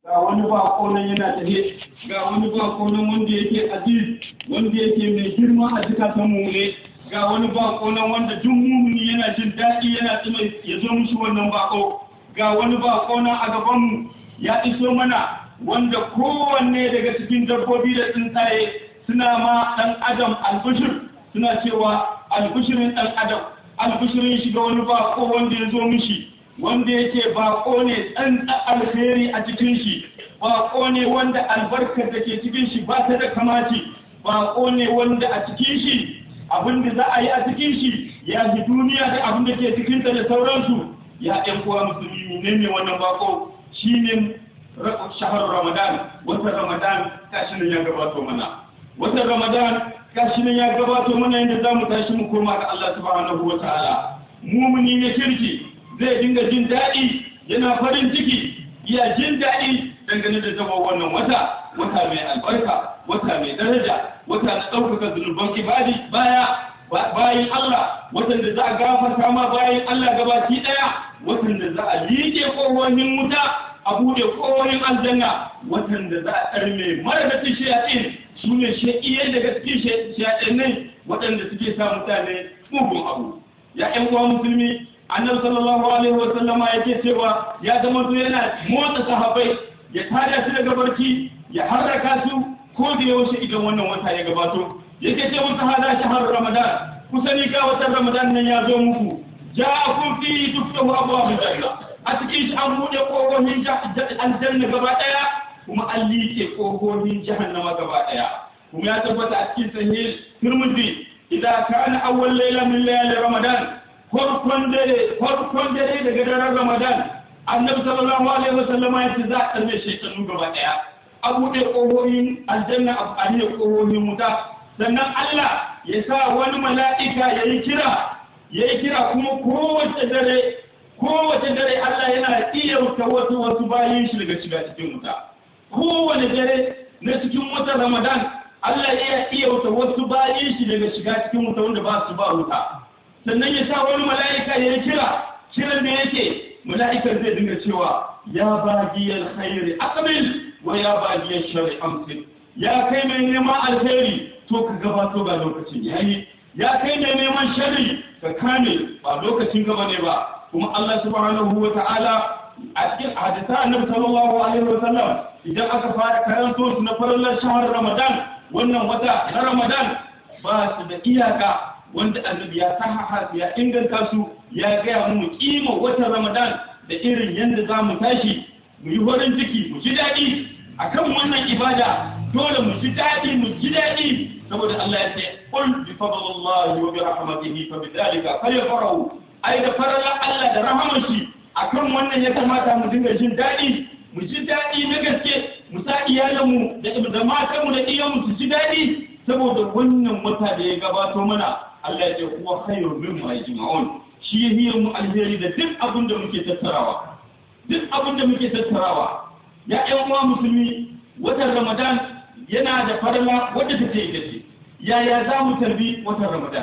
ga wani bako nan yana tafe ga wani bako nan wanda yake aziz wanda yake mai girma a zukatan mu ne ga wani bako nan wanda duk mumuni yana jin daɗi yana tsima ya zo mushi wannan bako ga wani bako nan a gaban mu ya iso mana wanda kowanne daga cikin dabbobi da tsuntsaye suna ma ɗan adam albushir suna cewa albushirin ɗan adam albushirin shi ga wani bako wanda ya zo mishi wanda yake bako ne tsantsa alheri a cikin shi bako ne wanda albarkar da ke cikin shi ba ta da kamaci bako ne wanda a cikin shi abin da za a yi a cikin shi ya ji duniya da abin da ke cikinta da sauransu ya ɗan uwa musulmi ne ne wannan bako shine shahar ramadan watan ramadan gashi nan ya gabato mana watan ramadan gashi nan ya gabato mana yadda za mu tashi mu koma ga Allah subhanahu wa ta'ala mumuni ne kirki zai dinga jin daɗi yana farin ciki ya jin daɗi dangane da zama wannan wata wata mai albarka wata mai daraja wata na ɗaukaka zunuban ibadi baya bayan Allah watan da za a gafarta ma bayan Allah gabaki ɗaya watan da za a liƙe ƙohohin wuta a buɗe ƙohohin aljanna watan da za a ɗarme maragacin shayaɗin su ne shaƙiyai daga cikin shayaɗinai waɗanda suke sa mutane mugun abu ya ƴan uwa musulmi annabi sallallahu alaihi wa sallama yake cewa ya zama to yana motsa sahabbai ya tada su daga barci ya harraka su ko da yaushe idan wannan wata ya gabato yake ce musu hada shahar ramadan ku sani ga watan ramadan nan ya zo muku ja'akum fi tuftahu abwabul janna a cikin shi an buɗe ƙofofin aljanna gaba ɗaya kuma an liƙe ƙofofin jahannama gaba ɗaya kuma ya tabbata a cikin sahih turmudi idan kana awwal layla min layali ramadan farkon dare farkon dare daga daren ramadan annabi sallallahu alaihi wasallam ya ce za a tarbe shekaru gaba ɗaya a buɗe ƙofofin aljanna a aliya ƙofofin wuta sannan Allah ya sa wani mala'ika ya yi kira ya yi kira kuma kowace dare kowace dare Allah yana iya wuta wasu wasu bayin shi daga shiga cikin wuta kowane dare na cikin watan Ramadan Allah ya iya wuta wasu bayin shi daga shiga cikin wuta wanda ba su ba wuta sannan ya sa wani mala'ika ya kira kiran da yake mala'ikar zai dinga cewa ya bagiyar khairi aqbil wa ya bagiyar sharri amsil ya kai mai neman alheri to ka gabato ga lokacin yayi ya kai mai neman sharri ka kame ba lokacin gaba ne ba kuma Allah subhanahu wa ta'ala a cikin hadisa annabi sallallahu alaihi wa sallam idan aka fara karanto su na farallar shahar Ramadan wannan wata na Ramadan ba su da iyaka wanda annabi ya sahaha ya inganta su ya gaya mu kima watan Ramadan da irin yadda za mu tashi mu yi farin ciki mu ji daɗi akan wannan ibada dole mu ji daɗi mu ji daɗi saboda Allah ya ce qul bi fadlillahi wa bi rahmatihi fa bidhalika falyafrahu ai da faralar Allah da rahaman shi akan wannan ya kamata mu dinga jin daɗi mu ji daɗi na gaske mu sa iyalanmu da da matanmu da iyalanmu su ji daɗi saboda wannan wata da ya gabato mana Allah ya ce huwa khairu mimma yajma'un shi ya hiya mu alheri da duk abin da muke tattarawa duk abin da muke tattarawa ya ƴan uwa musulmi watan Ramadan yana da farla wadda take ita ce yaya za mu tarbi watan Ramadan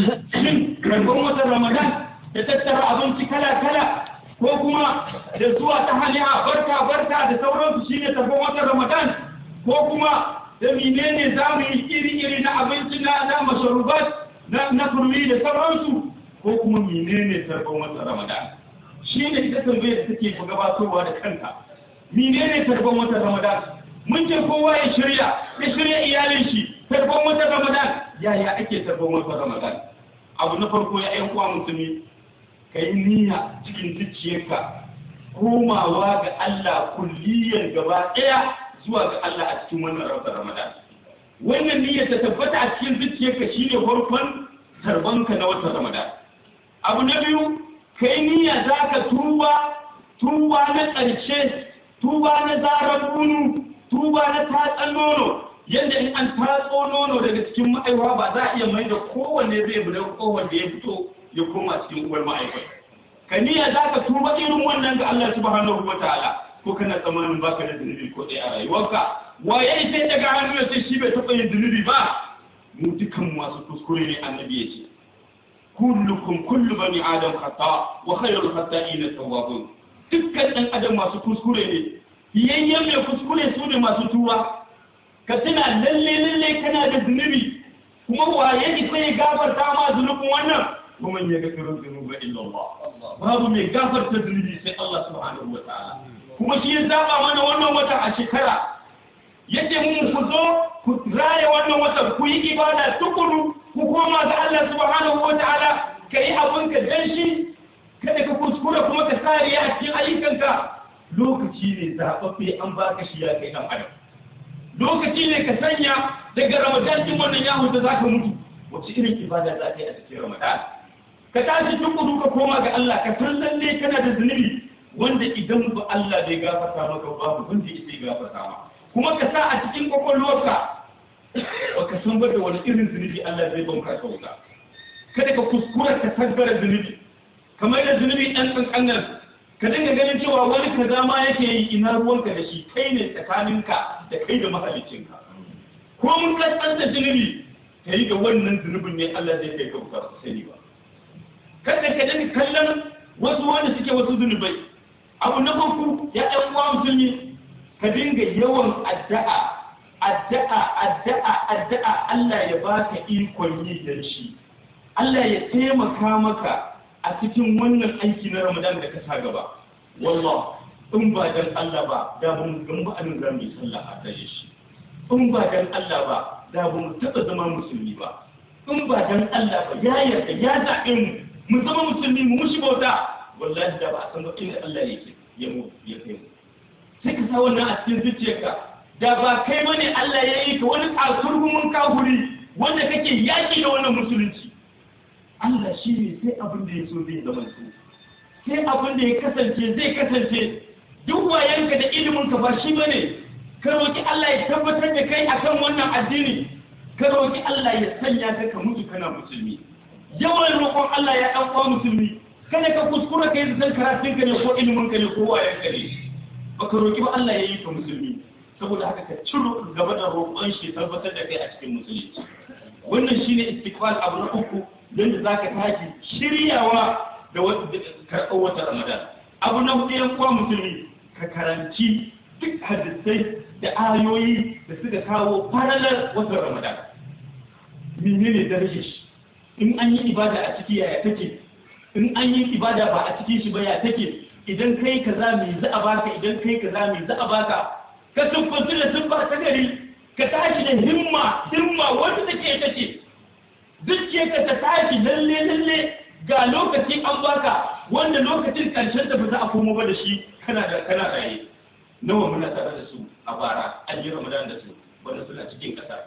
shin karɓar watan Ramadan da tattara abinci kala-kala ko kuma da zuwa ta hanya barka barka da sauransu shine tarbar watan Ramadan ko kuma da menene za mu yi iri-iri na abinci na na masharubat na na kurmi da sauransu ko kuma menene tarbar watan Ramadan shine ita tambayar da take gabatowa da kanta menene tarbar watan Ramadan mun ce kowa ya shirya ya shirya iyalin shi tarbar watan Ramadan yaya ake tarbar watan Ramadan abu na farko ya yan uwa musulmi ka yi niyya cikin zuciyarka komawa ga Allah kulliyar gaba ɗaya zuwa ga Allah a cikin wannan rabbar Ramadan. Wannan niyyar ta tabbata a cikin zuciyarka shine farkon tarbanka na watan Ramadan. Abu na biyu ka yi niyya za ka tuba tuba na ƙarshe tuba na zarar bunu tuba na tatsan nono yadda in an tatso nono daga cikin ma'aiwa ba za a iya mai da kowanne zai bude kowanne ya fito ya koma cikin uwar ma'aikata ka niyya za ka tuba irin wannan ga Allah subhanahu wa ta'ala ko kana tsammanin baka da zunubi ko ɗaya a rayuwarka waye sai daga hannu ya ce shi bai taɓa yin zunubi ba mu dukan masu kuskure ne annabi ya ce kullukum kullu bani adam khata wa khayrul khata'in tawwabun dukkan ɗan adam masu kuskure ne fiyayyen mai kuskure su ne masu tuba ka tuna lalle lalle kana da zunubi kuma waye isa ya gafarta ma zunubin wannan kuma ya ga tsirin zunuba illa Allah babu mai gafarta zunubi sai Allah subhanahu wa ta'ala kuma shi ya zaba mana wannan wata a shekara yace mun ku zo ku raya wannan wata ku yi ibada tukuru ku koma ga Allah subhanahu wa ta'ala kai abin ka dan shi kada ka kuskura kuma ka sariya a cikin ayyukanka lokaci ne zaɓaɓɓe an baka shi ya kai ɗan adam lokaci ne ka sanya daga ramadan din wannan yawon da zaka mutu wace irin ibada za ka yi a cikin ramadan ka tashi tukuru ka koma ga Allah ka san lalle kana da zunubi wanda idan ba Allah bai gafarta maka babu wanda ya gafarta ma kuma ka sa a cikin kwakwalwarka ba ka san ba da wani irin zunubi Allah zai banka ka wuta kada ka kuskura ka tabbara zunubi kamar da zunubi ɗan ƙanƙanar ka dinga ganin cewa wani kaza ma yake yi ina ruwanka da shi kai ne tsakaninka da kai da mahaliccinka ko mun kasar da zunubi ka yi ga wannan zunubin ne Allah zai kai ka wuta ba sani ba kada ka dinga kallon wasu wanda suke wasu zunubai abu na farko ya ɗan uwa musulmi ka dinga yawan addu'a addu'a addu'a addu'a Allah ya baka ikon yi da shi Allah ya taimaka maka a cikin wannan aiki na Ramadan da ka sa gaba wallah in ba dan Allah ba da mun gan ba an zan yi sallah a tare shi in ba dan Allah ba da ba mu taɓa zama musulmi ba in ba dan Allah ba ya yarda ya zaɓe mu mu zama musulmi mu mushi bauta wallahi da ba a san ba inda Allah yake ya mu ya kai mu sai ka sa wannan a cikin zuciyarka da ba kai bane Allah ya yi ka wani kasurgumin kahuri wanda kake yaki da wannan musulunci Allah shi ne sai abin da ya so zai zama su sai abin da ya kasance zai kasance duk wayanka da ilimin ka ba shi bane ka roki Allah ya tabbatar da kai akan wannan addini ka roki Allah ya sanya ka ka mutu kana musulmi yawan roƙon Allah ya ɗan uwa musulmi kada ka kuskura kai zan karatun ka ne ko ilimin ka ne ko wayanka ne baka roki ba Allah ya yi ka musulmi saboda haka ka ciro gaba da roƙon shi tabbatar da kai a cikin musulunci wannan shine istiqbal abu na uku don da zaka tashi shiryawa da karɓar wata ramadan abu na hudu yan uwa musulmi ka karanci duk hadisai da ayoyi da suka kawo faralar watan ramadan menene darajar shi in an yi ibada a ciki yaya take in an yi ibada ba a cikin shi ba ya take idan kai kaza me za a baka idan kai kaza me za a baka ka tubbaci da tubba ta gari ka tashi da himma himma wanda take ita ce zuciyarka ta tashi lalle lalle ga lokaci an baka wanda lokacin karshen ta ba za a komo ba da shi kana da kana raye nawa muna tare da su a bara an yi ramadan da su wanda suna cikin kasa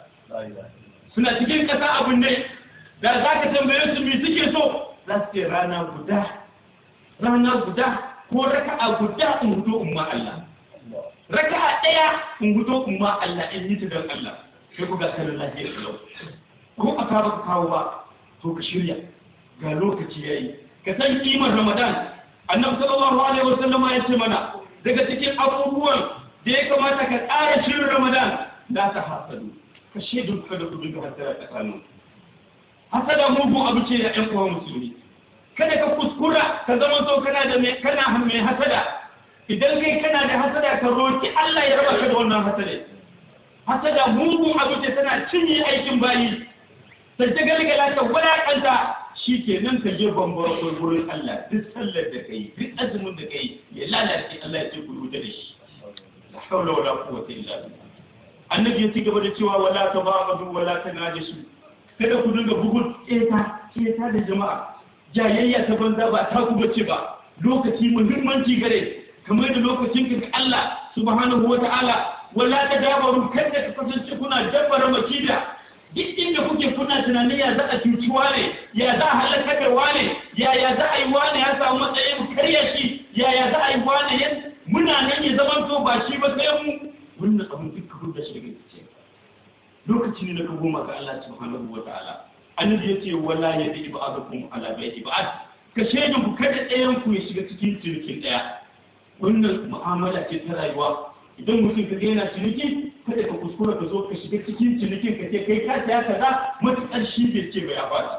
suna cikin kasa abin ne da za ka tambaye su me suke so za su ce rana guda rana guda ko raka'a guda in hudo in ma Allah raka'a ɗaya in hudo in ma Allah in yi ta don Allah sai ku ga kanin lafiyar kalau ko a kawo ka kawo ba to ka shirya ga lokaci yayi ka san kimar Ramadan annabi sallallahu alaihi wasallama ya ce mana daga cikin abubuwan da ya kamata ka tsara shirin Ramadan la ta hasadu ka shaidu ka da kudin ka hasara tsakanin hasada mugun abu ce ya ƴan uwa musulmi kada ka kuskura ka zama so kana da mai kana mai hasada idan kai kana da hasada ka roki Allah ya raba ka da wannan hasada hasada mugun abu ce tana cinye aikin bayi ta ta galgala ta wadakanta shi ke nan ka je bambara gurin Allah duk sallar da kai duk azumin da kai ya lalace Allah ya ce ku rubuta da shi la hawla wala quwwata illa billah annabi ya ci gaba da cewa wala tabagadu wala tanajisu kada ku dinga bugun keta keta da jama'a jayayya ta banza ba ta ku bace ba lokaci muhimmanci gare kamar da lokacin ka Allah subhanahu wa ta'ala wala ta dabaru kada ka kasance kuna dabbara makida duk inda kuke kuna tunanin ya za a cuci wane ya za a halaka da wane ya ya za a yi wane ya samu matsayin karya shi ya ya za a yi wane ya muna nan ya zama to ba shi ba sai mu wannan abin duk ka da shi daga cikin lokaci ne na ka goma ga Allah subhanahu wa ta'ala annabi yace wala yadi ibadakum ala baiti ba'd ka shaidin ku kada ɗayan ku ya shiga cikin cinikin ɗaya wannan mu'amala ce ta rayuwa idan mutum ka yana ciniki kada ka kuskura ka zo ka shiga cikin cinikin ka ce kai ka saya kaza matuƙar shi bai ce ba ya fata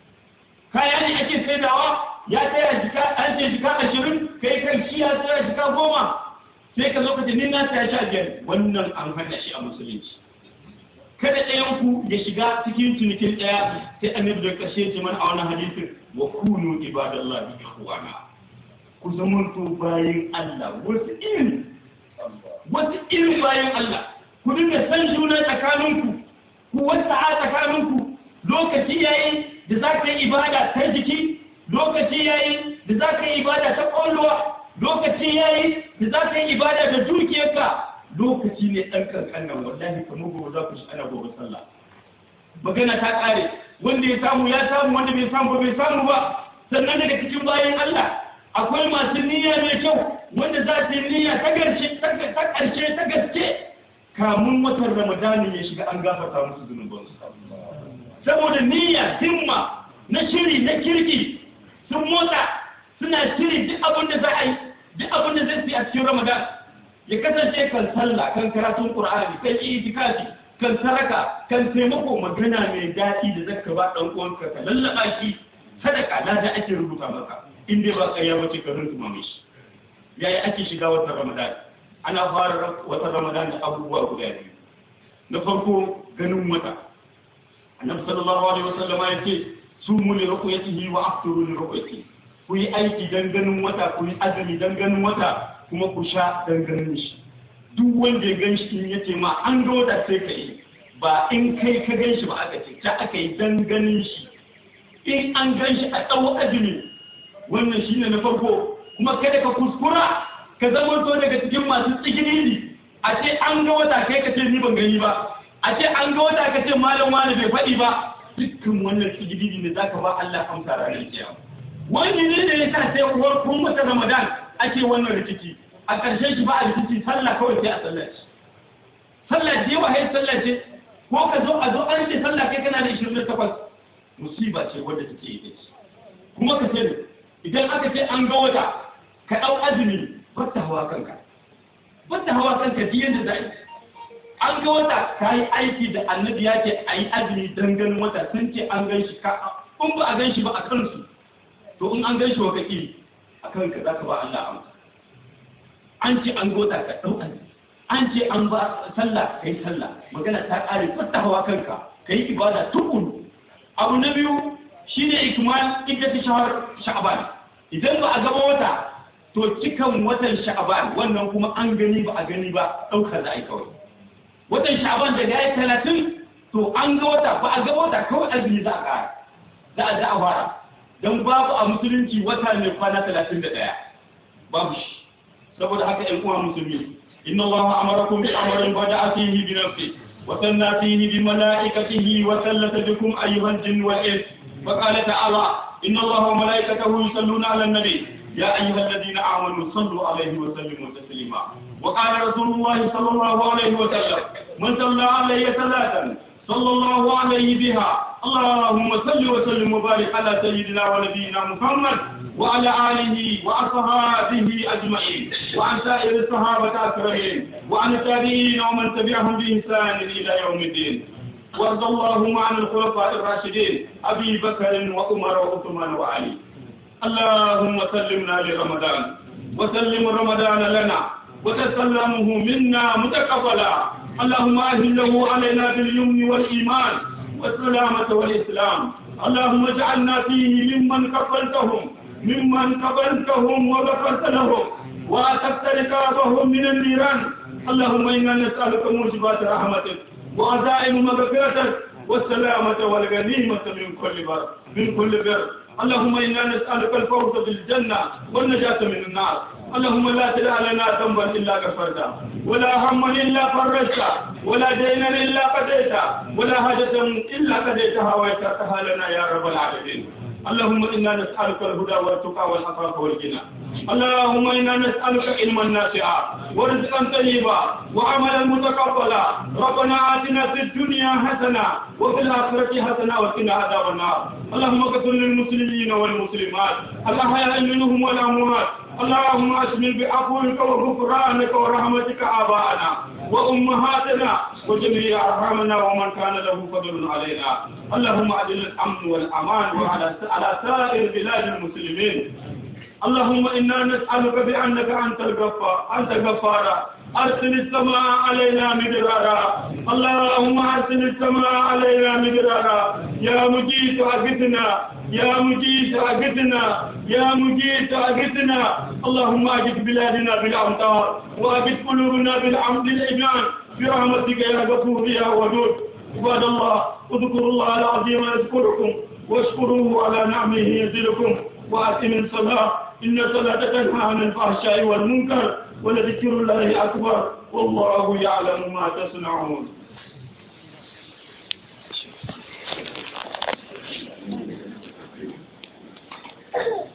kaya ne ake saidawa ya tsaya jika an ce jika ashirin kai kan shi ya tsaya jika goma sai ka zo ka ce ni na saya sha biyar wannan an hana shi a musulunci kada ɗayan ku ya shiga cikin cinikin ɗaya sai annabi da ƙarshe ce mana a wannan hadisin wa kunu ibadallahi ikhwana ku zamanto bayan Allah wasu irin wasu irin bayan Allah ku dinga san juna tsakaninku ku wasa a tsakaninku lokaci yayi da za ka yi ibada ta jiki lokaci yayi da za ka yi ibada ta ƙwaƙwalwa lokaci yayi da za ka yi ibada da dukiyarka lokaci ne ɗan kankan nan wallahi kamar gobe za ku shi ana gobe sallah magana ta ƙare wanda ya samu ya samu wanda bai samu ba bai samu ba sannan daga cikin bayan Allah akwai masu niyya mai kyau wanda za su yi niyya ta ƙarshe ta ƙarshe ta gaske kamun watan ramadani ya shiga an gafarta musu zunubansu saboda niyya himma na shiri na kirki sun motsa suna shiri duk abin da za a yi duk abin da zai fi a cikin ramadan ya kasance kan sallah kan karatun qur'ani kan itikafi kan saraka kan taimako magana mai daɗi da zaka ba dan uwanka ka lallaba shi sadaka lada ake rubuta maka in dai ba ƙarya wace ka runtuma mai shi yayi ake shiga watan ramadan ana fara watan ramadan da abubuwa guda biyu na farko ganin wata annabi sallallahu alaihi wasallama ya ce sumu li ruqyatihi wa aftiru li ruqyatihi ku yi aiki dan ganin wata ku yi azumi dan ganin wata kuma ku sha dan ganin shi duk wanda ya gan shi in yace ma an ga wata sai ka yi ba in kai ka gan shi ba aka ce ta aka yi dan ganin shi in an gan shi a tsawo azumi wannan shine na farko kuma kada ka kuskura ka zama to daga cikin masu tsigiri a ce an ga wata kai ka ce ni ban gani ba a ce an ga wata ka ce malam wani bai faɗi ba dukkan wannan tsigiri ne zaka ba Allah amsa ranar kiyama wani ne da ya sa sai uwar kun mata Ramadan ake wannan rikici a ƙarshen shi ba a rikici sallah kawai sai a sallah ce sallah ce wa hai sallah ce ko ka zo a zo an ce sallah kai kana da 28 musiba ce wadda take yi ce kuma ka sani idan aka ce an ga wata ka ɗau azumi bata hawa kanka bata hawa kanka duk yadda za an ga wata ka yi aiki da annabi ya ce a yi azumi don ganin wata sun ce an gan shi ka in ba a gan shi ba a kansu to in an gan shi wa kaki a kanka za ka ba Allah amsa an ce an gota ka ɗau azumi an ce an ba sallah ka yi sallah magana ta ƙare fata hawa kanka ka yi ibada tukun abu na biyu shine ikmal ita ta shahar sha'ban idan ba a gaba wata to cikan watan sha'ban wannan kuma an gani ba a gani ba ɗaukar da ai kawai watan sha'ban daga ya talatin to an ga wata ba a ga wata kawai azumi za a ƙara za a za a fara don babu a musulunci wata ne kwana talatin da ɗaya babu shi saboda haka ƴan uwa musulmi inna Allah amarakum bi amrin bada'a fihi bi nafsi wa sanna fihi bi malaikatihi wa sallata bikum ayyuhal jinn wal ins wa qala ta'ala inna Allah wa malaikatahu yusalluna 'alan nabi ya ayyuhalladhina amanu sallu 'alayhi wa sallimu taslima wa qala rasulullah sallallahu alayhi wa sallam man salla 'alayya salatan sallallahu alayhi biha اللهم صل وسلم وبارك على سيدنا ونبينا محمد وعلى آله وأصحابه أجمعين وعن سائر الصحابة أكرمين وعن التابعين ومن تبعهم بإحسان إلى يوم الدين وارض اللهم عن الخلفاء الراشدين أبي بكر وعمر وعثمان وعلي اللهم سلمنا لرمضان وسلم رمضان لنا وتسلمه منا متقبلا اللهم أهله علينا باليمن والإيمان والسلامة والإسلام اللهم اجعلنا فيه ممن كفلتهم ممن كفلتهم وغفرت لهم وأتقت رقابهم من النيران اللهم إنا نسألك موجبات رحمتك وعزائم مغفرتك والسلامة والغنيمة من كل بر من كل بر اللهم إنا نسألك الفوز بالجنة والنجاة من النار اللهم لا تدع لنا ذنبا إلا غفرته ولا هما إلا فرجته ولا دينا إلا قضيته ولا حاجة إلا قضيتها ويسرتها لنا يا رب العالمين اللهم إنا نسألك الهدى والتقى والعفاف والغنى اللهم إنا نسألك علما نافعا ورزقا طيبا وعملا متقبلا ربنا آتنا في الدنيا حسنة وفي الآخرة حسنة وقنا عذاب النار اللهم اغفر للمسلمين والمسلمات الأحياء منهم والأموات اللهم أشمل بعفوك وغفرانك ورحمتك آباءنا وأمهاتنا وجميع أرحامنا ومن كان له فضل علينا اللهم أجل الأمن والأمان وعلى على سائر بلاد المسلمين اللهم إنا نسألك بأنك أنت الغفار أنت الغفار أرسل السماء علينا مدرارا اللهم أرسل السماء علينا مدرارا يا مجيد أغثنا يا مجيد أغثنا يا مجيد أغثنا اللهم أجد بلادنا بالأمطار وأجد قلوبنا بالعمد الإيمان برحمتك يا غفور يا ودود عباد الله اذكروا الله العظيم يذكركم واشكروه على نعمه يزدكم وأقم الصلاة إن الصلاة تنهى عن الفحشاء والمنكر ولذكر الله أكبر والله يعلم ما تصنعون Thank you.